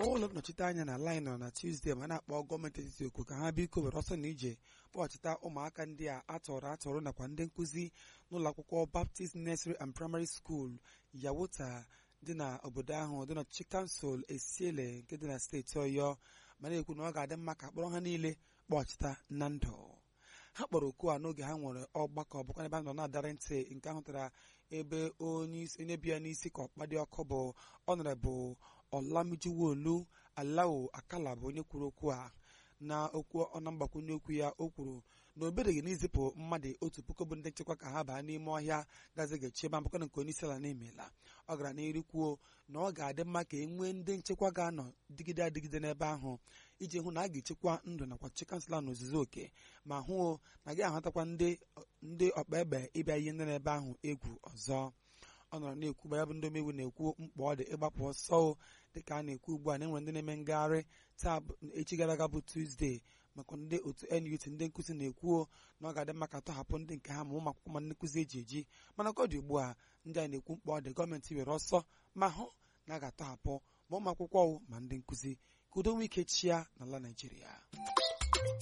ụlọ nnọchite anya na laịn nọ na Tuzdee ma na-akpọ gọọmenti etiti okwu ka ha biko were ọsọ na ije kpọchita ụmụaka ndị a atọrọ atọrọ nakwa ndị nkụzi n'ụlọ akwụkwọ Baptist Nursery and Primary School Yawota dị na obodo ahụ dị n'ọchịchị kansụl Esiele nke dị na steeti Ọyọ ma na-ekwu na ọ ga-adị mma ka akpọrọ ha niile kpọchita na ndụ ha kpọrọ oku a n'oge ha nwere ọgbakọ bụkwa ebe a nọ na-adarị ntị nke ahụtara ebe onye bi ya n'isi ka ọkpa dị ọkụ bụ ọnọrebụ Olamijuwolu Alao Akala bụ onye kwuru okwu a na okwu ọna mgbakwunye okwu ya o kwuru na o bereghị n'izipụ mmadụ otu puku bụ ndị nchekwa ka ha baa n'ime ọhịa gazigachi ebe mpụkọ nke onye isi ala na-emela ọ gara n'iru kwuo na ọ ga-adị mma ka e nwee ndị nchekwa ga-anọ dịgide adịgide n'ebe ahụ iji hụ na a ga-echekwa ndụ nakwa chi kansụla na ozuzu oke ma hụ na gị ahụtakwa ndị ọkpa egbe ịbịa ihe ndị n'ebe ahụ egwu ọzọ ọ nọrọ na-ekwu gbaya bụ ndị omeiwu na-ekwu mkpa ọ dị ịgbapụ ọsọ dịka a na-ekwu ugbu a na enwere ndị na-eme ngagharị taa echi gara aga bụ Tuzdee maka ndị otu NUT ndị nkụzi na-ekwuo na ọ ga-adị mma ka tọhapụ ndị nke ha ma ụmụ akwụkwọ ma ndị nkụzi eji eji mana ka ọ dị ugbu a ndị a na-ekwu mkpa ọ dị gọọmenti were ọsọ ma hụ na a ga-atọhapụ ma ụmụ akwụkwọ ma ndị nkụzi ka udo nwee ike chia n'ala Naịjirịa